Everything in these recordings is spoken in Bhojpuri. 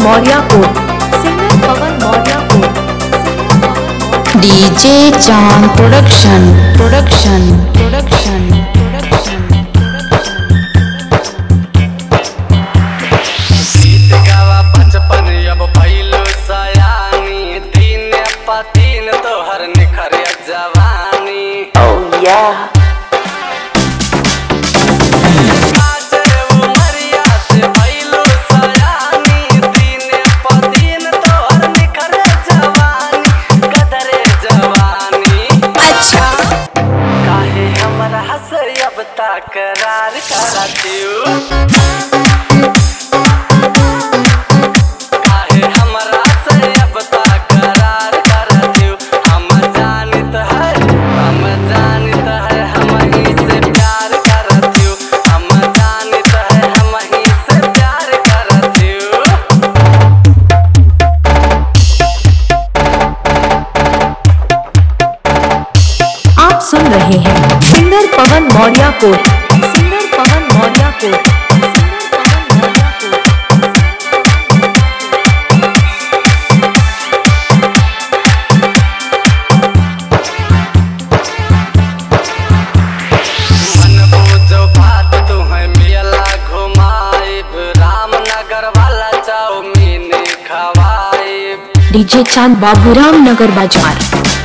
मौर्य को सिंगर पवन मौर्य को DJ Chand production production production production गीत गावा बचपन अब भइलो सयानी दिन प दिन तोहर निखर जवानी काजर उमरिया से भइलो सयानी दिन प दिन तोहर निखर जवानी कदरे जवानी अच्छा काहे हमरा हंसे अब तकरार करतियो काहे हमरा से अब तकरार करतियो हम जानत है हम जानत है हम ही से प्यार करतियो हम जानत है हम ही से प्यार करतियो आप सुन रहे हैं सिंगर पवन मौर्य को सिंगर पवन मौर्य को सिंगर पवन मौर्य को मन बुझो बात तुम्हें मेला घुमाइब रामनगर वाला चाउमीन खवाइब डीजे चांद बाबूराम नगर बाजार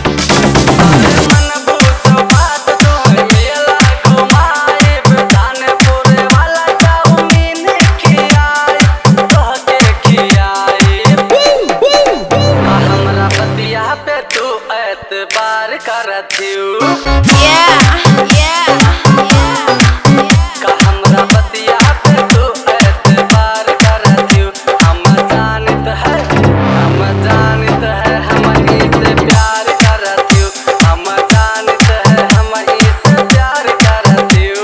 मन बुझो बात तुम्हें मेला घुमाइब दानपुर वाला चाउमीन खियाइब तोहके खियाइब का हमरा बतिया पे तू एतबार करथियू का हमरा बतिया पे तू एतबार करथियू हम जानत है हम जानत है हम ही से प्यार करथियू हम जानत है हम ही से प्यार करथियू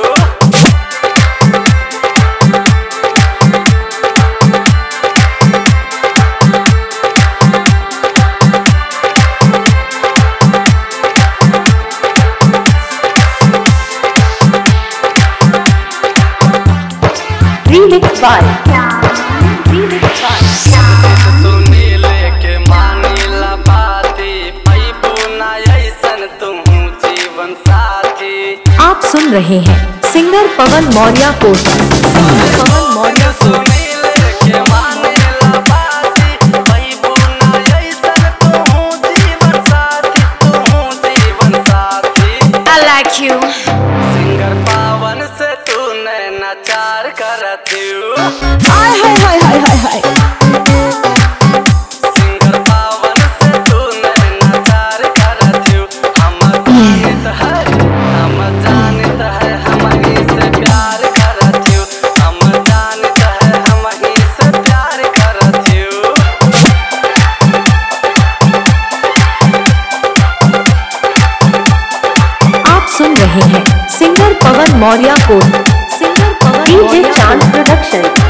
remix by remix by Sunil के मानिला बाती पैबू ना ऐसन तुहू जीवन साथी आप सुन रहे हैं सिंगर पवन मौर्य को सिंगर पवन मौर्य को सुनील के मानिला बाती पैबू ना ऐसन तुहू जीवन साथी तुहू जीवन साथी I like you सिंगर पावन से तू नचार करथियू हाय हाय हाय हाय हाय हाय सिंगर पावन से तू नचार करथियू हम जानत है हम जानत है हम ही से प्यार करथियू हम जानत है हम ही से प्यार करथियू आप सुन रहे हैं सिंगर पवन मौर्य को singer Pawan DJ Chand production